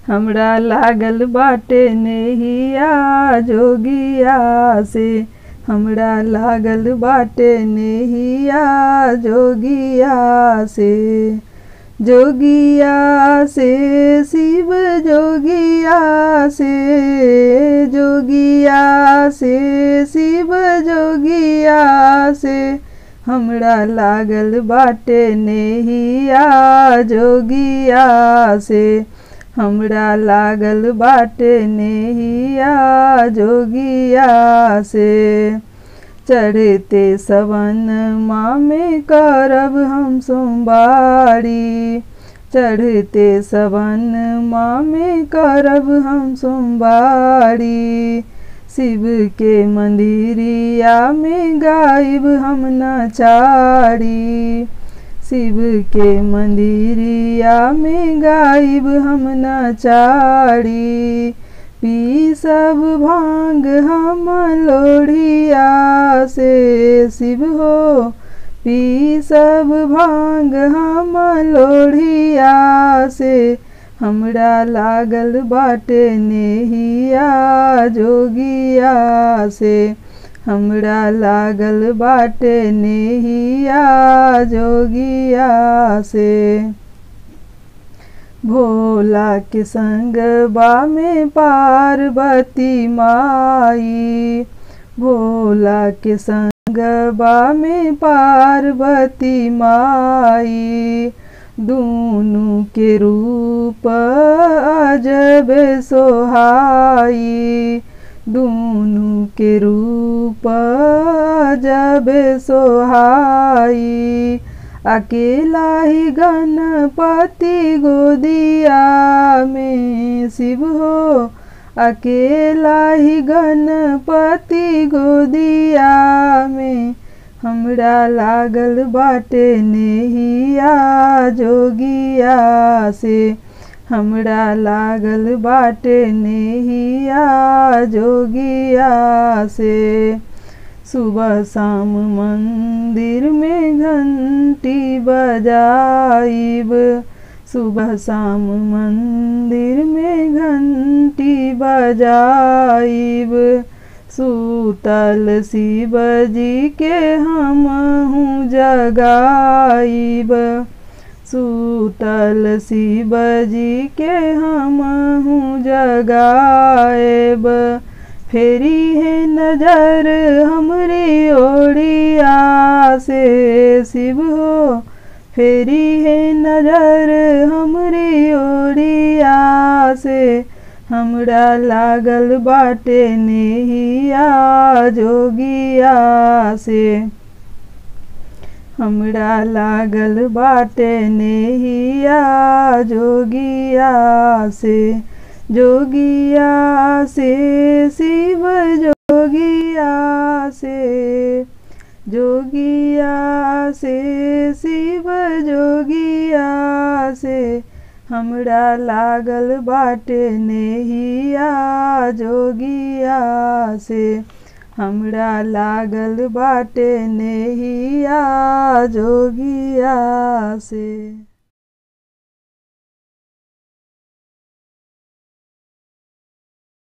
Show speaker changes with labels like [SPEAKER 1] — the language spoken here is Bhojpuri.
[SPEAKER 1] हमरा लागल बाटे नेहिया जोगिया से हमरा लागल बाटे नेहिया जोगिया से जोगिया से शिव जोगिया से जोगिया से शिव जोगिया से हमरा लागल बाटे नेहिया जोगिया से हमरा लागल बाटे नेहिया जोगिया से चढ़ते सवन माँ में करब हम सोमवारी चढ़ते सवन माँ में करब हम सोमवारी शिव के मंदिरिया में गायब हम नचारी शिव के मंदिरिया में गायब हम नचारी पी सब भांग हम लोढ़िया से शिव हो पी सब भांग हम लोढ़िया से हमरा लागल बाटे नेहिया जोगिया से हमरा लागल बाटे नेहिया जोगिया से भोला के संग बा में पार्वती माई भोला के संग बा में पार्वती माई दूनु के रूप अजब सोहाई दूनु के रूप अजब सोहाई अकेला ही गणपति गोदिया में शिव हो अकेला ही गणपति गोदिया में हमरा लागल बाटे नेहिया जोगिया से हमरा लागल बाटे नेहिया जोगिया से सुबह शाम मंदिर में घंटी बजाइब सुबह शाम मंदिर में घंटी बजाइब सूतल शिव जी के हम हूँ जगाइब सूतल शिव जी के हम हूँ जगाएब फेरी है नजर हमरी ओड़िया से शिव हो फेरी है नजर हमरी ओड़िया से हमरा लागल बाटे नेहिया जोगिया से हमरा लागल बाटे नेहिया जोगिया से जोगिया से शिव जोगिया से जोगिया से शिव जोगिया से हमरा लागल बाटे नेहिया जोगिया से हमरा लागल बाटे नेहिया जोगिया से